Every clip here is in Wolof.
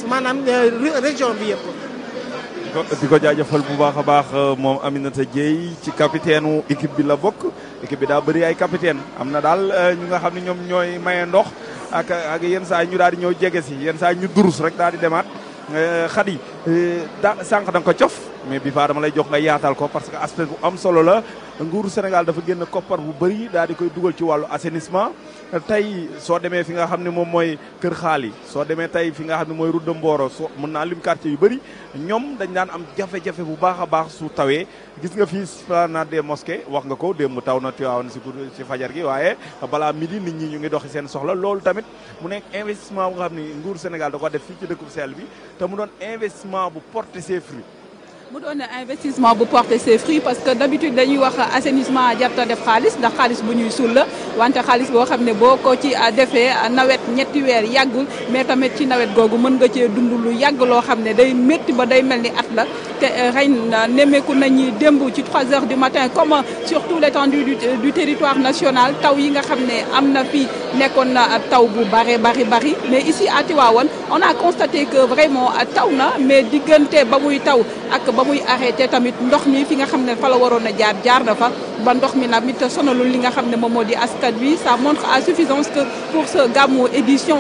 maanaam région bi yëpp. di ko jaajëfal bu baax a baax moom Aminata Dieye ci capitaine wu équipe bi la bokk équipe bi daa bëri ay capitaine am na daal ñu nga xam ne ñoom ñooy maye ndox ak ak yenn saa ñu daal di ñëw jege si yenn saa ñu durus rek daal di demaat xadi da sànq da nga ko cof mais bi faa dama lay jox nga yaatal ko parce que aspect bu am solo la nguuru Sénégal dafa génn koppar bu bëri daal di koy dugal ci wàllu assainissement tey soo demee fi nga xam ne moom mooy Kër Xaali soo demee tey fi nga xam ne mooy Route de Mboro soo mën naa lim quartier yu bëri ñoom dañ daan am jafe-jafe bu baax a baax su tawee gis nga fii esplanade des mosquées wax nga ko démb taw na Tivaouane si si fajar gi waaye balaa midi nit ñi ñu ngi doxi seen soxla loolu tamit mu nekk investissement bu nga xam ne nguuru Sénégal da ko def fii ci dëkku seel bi te mu doon investissement bu porter ses fruits mu doon investissement bu porter ses fruits parce que d'habitude dañuy wax assainissement jarta def xaalis ndax xaalis bu ñuy suul la wante xaalis boo xam ne boo ko ci defee nawet ñetti weer yàggul mais tamit ci nawet googu mën nga cee dund lu yàgg loo xam ne day métti ba day mel ni at la te xëy na nemmeeku nañu démb ci 3 heures du matin comme sur tout l'étendue du du territoire national taw yi nga xam ne am na fii nekkoon na taw bu bari bari bari mais ici à Tivaouane on a constaté que vraiment taw na mais diggante ba muy taw ak ba muy arrêté tamit ndox mi fi nga xam ne fa la waroon a jaar jaar na fa ba ndox mi nag it sonalul li nga xam ne moom moo di askan wi ça montre à suffisance que pour ce gàmmu édition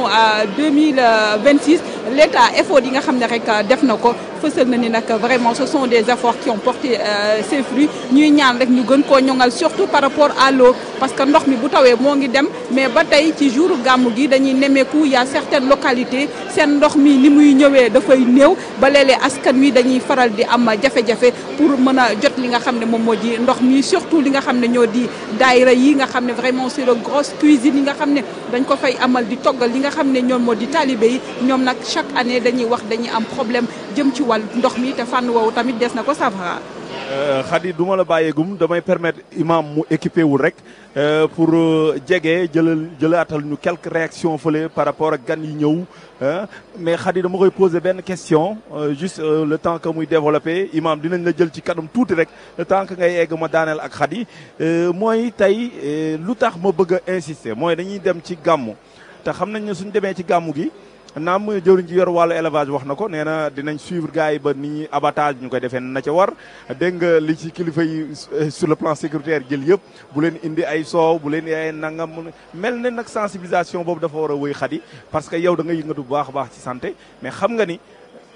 2026 l'État effort yi nga xam ne rek def na ko fësal na ni nag vraiment ce sont des efforts qui ont porté ses fruits ñuy ñaan rek ñu gën koo ñoŋal surtout par rapport à l'eau parce que ndox mi bu tawee moo ngi dem mais ba tey ci jour gàmmu gi dañuy nemmeeku y a certaines localités seen ndox mi ni muy ñëwee dafay néew ba léeg-léeg askan wi dañuy faral di am jafe-jafe pour mën a jot li nga xam ne moom moo di ndox mi surtout li nga xam ne ñoo di daayira yi nga xam ne vraiment c'est de grosse cuisine yi nga xam ne dañ ko fay amal di toggal li nga xam ne ñoom moo di talibé yi ñoom nag chaque année dañuy wax dañuy am problème jëm ci wàllu ndox mi te fànn woowu tamit des na ko safara Khady du ma la bàyyeegum damay permettre imam mu équipé wul rek pour jege jëlal jëlaatal ñu quelques réactions fële par rapport ak gan yi ñëw mais Khady dama koy poser benn question juste le temps que muy développé imam dinañ la jël ci kanam tuuti rek le temps que ngay egg ma daaneel ak Khady mooy tey lu tax ma bëgg a insister mooy dañuy dem ci gàmmu te xam nañ ne suñ demee ci gàmmu gi naam jëwriñ ji yor wàllu élevage wax na ko nee na dinañ suivre gars yi ba ni ñuy abattage ñu koy defee na ca war dégg nga li ci kilifa yi sur le plan sécuritaire jël yëpp bu leen indi ay soow bu leen indi ay nangam mel ne nag sensibilisation boobu dafa war a wëy Khady parce que yow da nga yëngatu bu baax a baax ci santé mais xam nga ni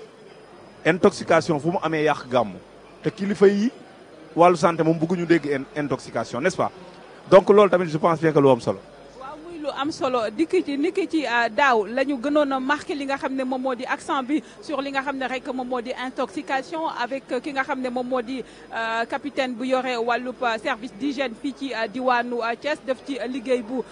intoxication fu mu amee yàq gàmmu te kilifa yi wàllu santé moom bëgguñu dégg intoxication n'est-ce pas donc loolu tamit je pense bien que lu am solo. lu am solo dikk ci niki ci daaw la ñu gënoon a marqué li nga xam ne moom moo di accent bi sur li nga xam ne rek moom moo di intoxication avec ki nga xam ne moom moo di capitaine bu yore wàllub service d'hygiène fii ci diwaanu Thiès def ci liggéey bu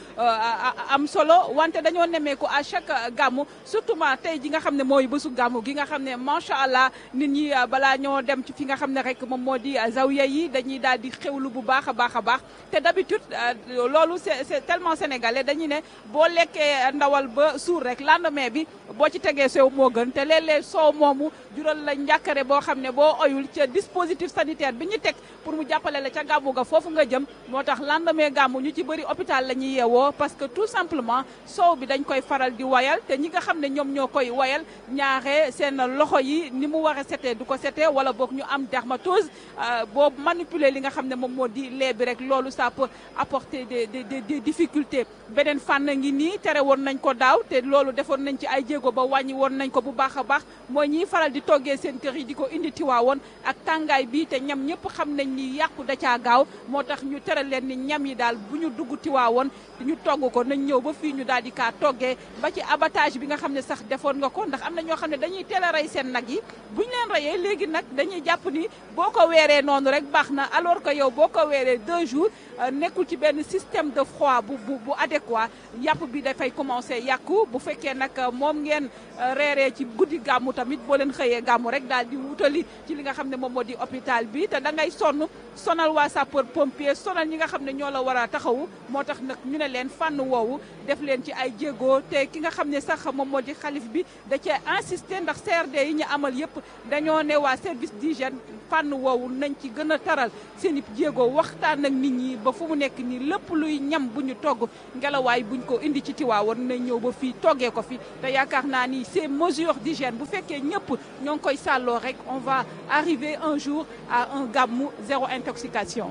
am solo wante dañoo nemmeeku à chaque gàmmu surtout ma tey ji nga xam ne mooy bésu gàmmu gi nga xam ne macha allah nit ñi balaa ñoo dem ci fi nga xam ne rek moom moo di zawiya yi dañuy daal di xewlu bu baax a baax a baax te d'habitude loolu c'est c'est tellement sénégalais dañu ne boo lekkee ndawal ba suur rek lendemain bi boo ci tegee soow moo gën te léeg-léeg soow moomu jural la njàkkare boo xam ne boo oyul ca dispositif sanitaire bi ñu teg pour mu jàppale la ca gàmmu ga foofu nga jëm moo tax lendemain gàmmu ñu ci bëri hôpital la ñuy yeewoo parce que tout simplement soow bi dañ koy faral di wayal te ñi nga xam ne ñoom ñoo koy wayal ñaare seen loxo yi ni mu war a setee du ko setee wala boog ñu am dermatose boo manipuler li nga xam ne moom moo di lait bi rek loolu ça peut apporter des des des difficultés beneen fànn ngi nii tere woon nañ ko daaw te loolu defoon nañ ci ay jéego ba wàññi woon nañ ko bu baax a baax mooy ñiy faral di toggee seen kër yi di ko indi tiwaawoon ak tàngaay bi te ñam ñëpp xam nañ ni yàqu da caa gaaw moo tax ñu tere leen ni ñam yi daal bu ñu dugg tiwaawoon ñu togg ko nañ ñëw ba fii ñu daal di kaa toggee ba ci abattage bi nga xam ne sax defoon nga ko ndax am na ñoo xam ne dañuy teel a rey seen nag yi bu ñu leen reyee léegi nag dañuy jàpp ni boo ko weeree noonu rek baax na alors que yow boo ko weeree deux jours nekkul ci benn système de froid bu bu bu adéquat yàpp bi dafay commencer yàqu bu fekkee nag moom ngeen reeree ci guddi gàmmu tamit boo leen xëyee gàmmu rek daal di wutali ci li nga xam ne moom moo di hôpital bi te da ngay sonn sonal waa sapeur pompier sonal ñi nga xam ne ñoo la war a taxawu moo tax nag ñu ne leen fànn woowu def leen ci ay jéego te ki nga xam ne sax moom moo di xalif bi da cee insister ndax CRD yi ñu amal yëpp dañoo ne waa service d'hygiène fànn woowu nañ ci gën a taral seen i jéego waxtaan ak nit ñi ba fu mu nekk nii lépp luy ñam bu ñu togg ngelaw waaye buñ ko indi ci Tiwaawoon nañ ñëw ba fii toggee ko fi te yaakaar naa ni ces mesures d'hygiène bu fekkee ñëpp ñoo ngi koy sàlloo rek on va arriver un jour à un gàmmu zéro intoxication.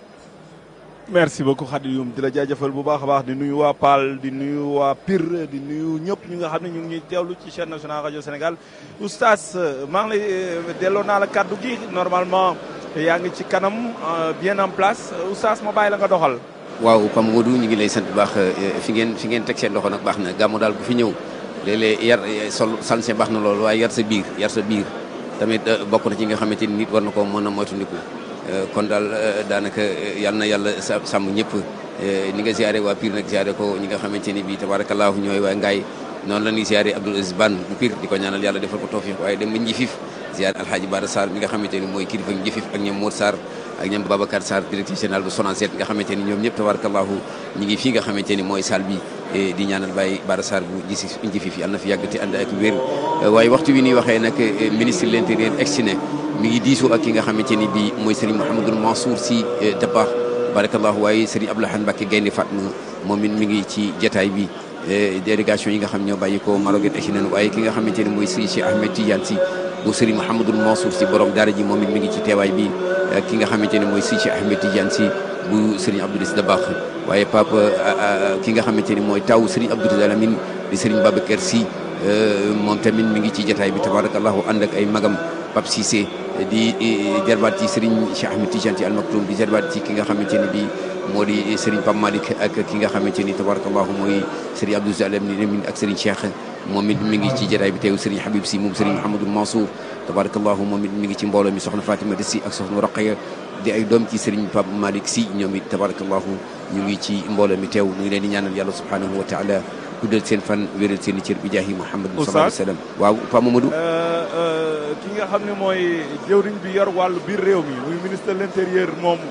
merci beaucoup Khady Youm di la jaajëfal bu baax a baax di nuyu waa Paal di nuyu waa Pire di nuyu ñëpp ñu nga xam ne ñu ngi ñuy teewlu ci chaîne nationale rajo Sénégal oustaz maa ngi lay delloo naa la kaddu gi normalement yaa ngi ci kanam bien en place oustaz ma bàyyi la nga doxal. waaw Pam Modou ñu ngi lay sant bu baax fi ngeen fi ngeen teg seen loxo nag baax na gàmmu daal bu fi ñëw léeg-léeg yar sol sanse baax na loolu waaye yar sa biir yar sa biir tamit bokk na ci nga xamante ni nit war na ko mën a moytandiku kon daal daanaka yal na yàlla sàmm ñëpp ni nga ziare waa Pire nag ziare ko ñi nga xamante ni bii tabaarakallaahu ñooy waa Ngaye noonu la ñuy ziare Abdoul Aziz Ban bu Pire di ko ñaanal yàlla defal ko tawfiq waaye dem ba Njifif ziare Alhaji Bara Sarr mi nga xamante ni mooy kilifa Njifif ak ñoom Mour Sarr ak ñoom Babacar Sarr directeur général bu Sonacet nga xamante ni ñoom ñëpp tabaarakallaahu ñi ngi fii nga xamante ni mooy salle bi di ñaanal Baye Bara Sarr bu gisi Njifif yàlla na fi yàgg te ànd ak wér waaye waxtu wi ñuy waxee nag ministre de l'intérieur ex-ne mi ngi diisoo ak ki nga xamante ni bii mooy Serigne Mouhamadou Mansour Sy Dabakh barakallahu waaye Serigne Abdoulaye Mbacké Gaynde Fatma moom it mi ngi ci jataay bi délégation yi nga xam ñoo bàyyi ko Maroc ak ci waaye ki nga xamante ni mooy Serigne Cheikh Ahmed Tidiane Sy bu Serigne Mouhamadou Mansour Sy borom daara ji moom it mi ngi ci teewaay bi ki nga xamante ni mooy Serigne Cheikh Ahmed Tidiane Sy bu Serigne Abdou Aziz Dabakh waaye papa ki nga xamante ni mooy taw Serigne Abdou Aziz Alamine di Serigne Babacar Sy moom tamit mi ngi ci jataay bi tabarakallahu ànd ak ay magam Pape Cissé di jarbaat ci Serigne Cheikh Ahmed Tidiane Sy Al Maktoum di jarbaat ci ki nga xamante ni bii moo di Serigne Pape Malick ak ki nga xamante ni tabarakallahu mooy Serigne Abdou Zalam ni min ak Serigne Cheikh moom it mi ngi ci jotaay bi teew Serigne Habib Sy moom Serigne Mouhamadou Mansour tabarakallahu moom it mi ngi ci mbooloo mi soxna Fatima Sy ak soxna Roqaya di ay doom ci Serigne Pape Malick Sy ñoom it tabarakallahu ñu ngi ci mbooloo mi teew ñu ngi leen di ñaanal yàlla subhanahu wa taala guddal seen fan wéral seen i cër bi jaahi Muhammad sallallahu alayhi wa sallam waaw Pa Mamadou ki nga xam ne mooy jëwriñ bi yor wàllu biir réew mi muy ministre de l'intérieur moom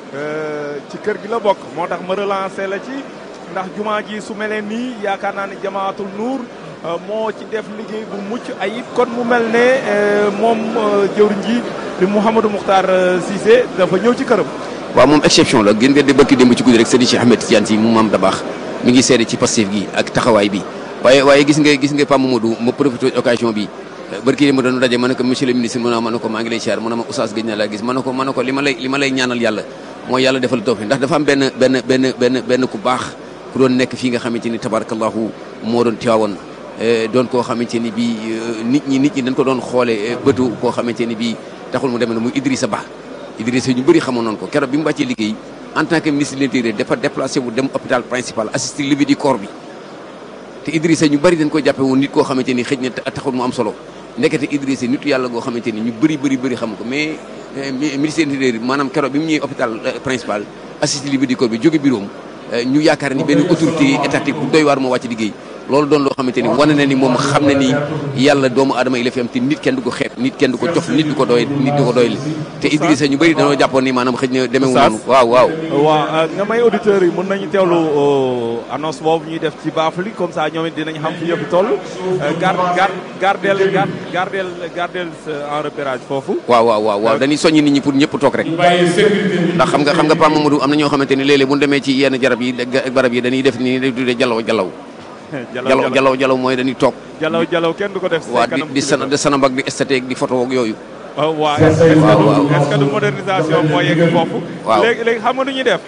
ci kër gi la bokk moo tax ma relancé la ci ndax jumaa ji su melee nii yaakaar naa ne jamaatul nuur moo ci def liggéey bu mucc ayib kon mu mel ne moom jëwriñ ji di Mouhamadou Mokhtar Cissé dafa ñëw ci këram. waaw moom exception la gën nga de bëkki démb ci guddi rek Serigne Cheikh Ahmed Tidiane Sy mu maam Dabakh mi ngi seede ci Pastef gi ak taxawaay bi waaye waaye gis nga gis nga Pa Mamadou ma profité occasion bi barki ma doon daje ma ne ko monsieur le ministre mu ne ma ne ko maa ngi lay siyaar mu ne ma oustaz gëj na laa gis ma ne ko ma ne ko li ma lay li ma lay ñaanal yàlla mooy yàlla defal tawfiq ndax dafa am benn benn benn benn benn ku baax ku doon nekk fii nga xamante ni tabarakallahu moo doon teewoon doon koo xamante ni bii nit ñi nit ñi dañ ko doon xoole bëtu koo xamante ni bii taxul mu demee ne muy Idrissa Ba Idrissa ñu bëri xamoon noonu ko keroog bi mu wàccee liggéey en tant que ministre de l'intérieur dafa déplacé wu dem hôpital principal assister levée du corps bi te Idrissa ñu bëri dañ ko jàppe woon nit koo xamante ni xëj na taxul mu am solo ndekete Idrissa nitu yàlla goo xamante ni ñu bëri bëri bëri xam ko mais ministre de l'intérieur maanaam keroog bi mu ñëwee hôpital principal assister levée du corps bi jóge bureau ñu yaakaar ni benn autorité étatique bu doy waar moo wàcc liggéey loolu doon loo xamante ni wane na ni moom xam na ni yàlla doomu aadama yi la fi am te nit kenn du ko xeet nit kenn du ko jox nit du ko doy nit du ko doy te Idrissa ñu bëri dañoo jàppoon ni maanaam xëj na demeewul noonu waaw waaw waaw nga may auditeurs yi mën nañu teewlu annonce boobu ñuy def ci Bafli comme ça ñoom it dinañ xam fi yëpp toll gar gar gardel gar gardel gardel en repérage foofu waaw waaw waaw waaw dañuy soññi nit ñi pour ñëpp toog rek ndax xam nga xam nga Pa Mamadou am na ñoo xamante ni léeg-léeg bu ñu demee ci yenn jarab yi barab yi dañuy def ni tuddee jalaw jalaw jalaw jalaw jalaw mooy dañuy toog jalaw jalaw kenn du ko def waa di di sana di sanam ak di esthétique di photo ak yooyu waaw est-ce que est-ce que du modernisation moo yegg foofu waaw léegi léegi xam nga nu ñuy def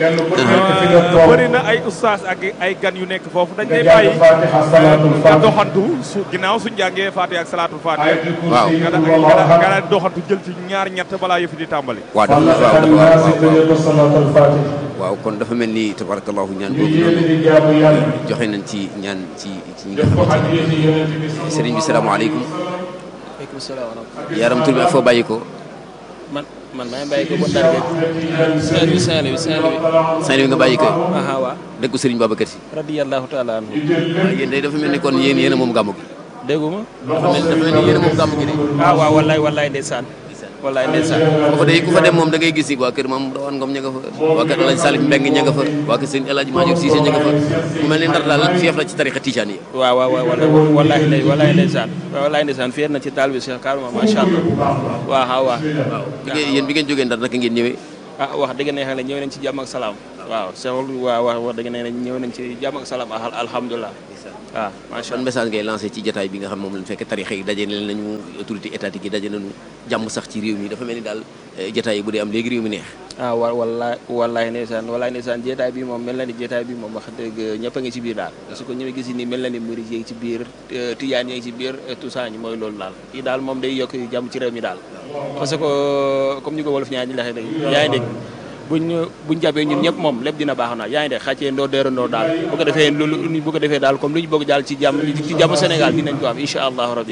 bëri na ay ustaas ak ay gan yu nekk foofu dañ lay bàyyi nga doxantu su ginnaaw suñ jàngee Fatiha ak salaatul Fatiha waaw nga da nga daal doxantu jël ci ñaar ñett balaa yëfi di tàmbali waaw dafa waaw dafa waaw kon dafa mel ni tabarakallahu ñaan boobu noonu joxe nañ ci ñaan ci ci ñi nga xamante ni sëriñ bi salaamaaleykum waaleykum salaam wa rahmatulah. yaram tur bi ak foo bàyyi ko man man maa ngi bàyyi ko ba Ndar géej. Saint-Louis Saint-Louis Saint-Louis. Saint-Louis nga bàyyi ko aha waa. dëkku sëriñ Babacar Si radiyallahu taala anhu. waaw yéen day dafa mel ni kon yéen yéen a moom gàmmu gi dégguma. dafa mel dafa mel ni yéen a moom gàmmu gi de ah waaw wallaay wallaay ndeysaan. wallaay ndeysaan. ku fa day ku fa dem moom da ngay gis ni waa kër maam Rawaan Ngom ña nga fa waa kër El Hadj Salif Mbeng ña nga fa waa kër sëñ El Hadj Major Cissé ña nga fa mu mel ni Ndar daal fief la ci tarixa Tijaan yi waaw waaw waaw wallaay wallaay ndey wallaay ndeysaan. wallaay ndeysaan fier na ci taal bi Cheikh Karama macha allah. waaw waaw waaw. bi ngeen yéen bi ngeen jógee Ndar naka ngeen ñëwee ah wax dëgg neex na ñëw nañ ci jàmm ak salaam. waaw Cheikhul waaw wax wax dëgg nee nañ ñëw nañ ci jàmm ak salaam al alhamdulilah waaw macha ban allah message ngay lancé ci jataay bi nga xam moom lañ fekk tarixa yi daje nañu autorité étatique yi daje nañu jàmm sax ci réew mi dafa mel ni daal eh, jataay yi bu dee am léegi réew mi neex ah wa wallaay wallaay ndeysaan wallaay ndeysaan jeetaay bi moom mel na ni jeetaay bi moom wax dëgg ñëpp a ngi ci biir daal parce que ñu gis ni mel na ni murid yi ngi ci biir euh, tijaan yi ngi ci biir et tout ça ñu mooy loolu daal kii daal moom day yokk jàmm ci réew mi daal parce que comme ñu ko wolof ñaa ñi laxee léegi yaa ngi dégg buñ buñ jàppee ñun ñëpp moom lépp dina baax na yaa ngi dégg xàccee ndoo déerandoo daal bu ko defee loolu bu ko defee daal comme lu ñu bëgg daal ci jàmm ci jàmm Sénégal dinañ ko am incha allahu rabbi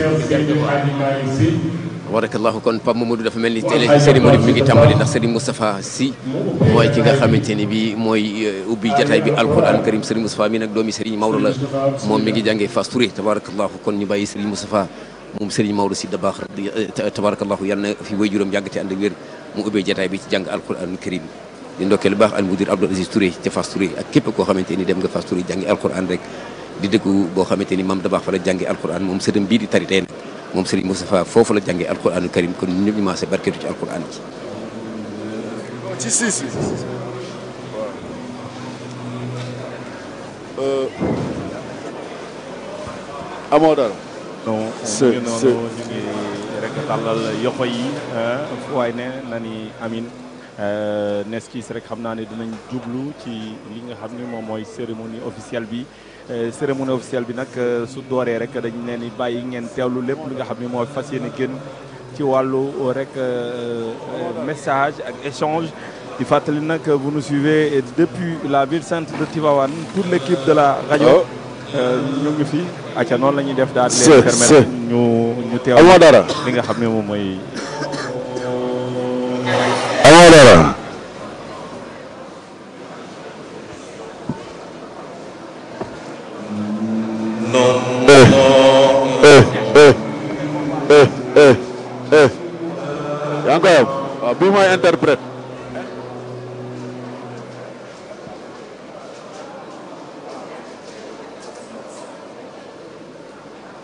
tabarakallahu kon Pape Mamadou dafa mel ni télé cérémonie bi mi ngi tàmbali ndax Serigne Moustapha Sy mooy ki nga xamante ni bi mooy euh, ubbi jataay bi alquran karim Serigne Moustapha mi nag doomi Serigne Maodo la moom mi ngi jàngee Fass Touré tabarakallahu kon ñu bàyyi Serigne Moustapha moom Serigne Maodo Sy Dabakh tabarakallahu yal na fi way juróom yàgg te ànd ak wér mu ubbee jataay bi ci jàng alquran karim di ndokkee lu baax al mudir Abdoul Aziz Touré ca Fass Touré ak képp koo xamante ni dem nga Fass Touré jàngi alquran rek di dëkku boo xamante ni maam Dabakh fa la jàngi alquran moom sëtam bii di tari tey nag moom Serigne Moustapha foofu la jàngee alquranu karim kon ñun ñëpp ñu maase barkeetu ci alquran ci ci si si amoo dara non C'est- ñu ngi c'est- noonu ñu ngi rek tàllal yoxo yi ah, fu waay ne na ni amin Euh, nes kiis rek xam naa ne dinañ jublu ci li nga xam ne moom mooy cérémonie officielle bi Euh, cérémonie officielle bi nag euh, su dooree rek dañ leen di bàyyi ngeen teewlu lépp li nga xam ne mooy fas yéene génn ci wàllu rek euh, euh, message ak échange di fàttali nag vous nous suivez depuis la ville sainte de Tivaouane toute l'équipe de la rajo Euh, ñu ngi fi acca noonu la ñuy def daal di C'est- leen permettre c'est- ñu ñu teew amoo dara li nga xam ne moom mooy amoo dara eh eh eh eh eh eh yaa ngi koy am waaw bii mooy interprète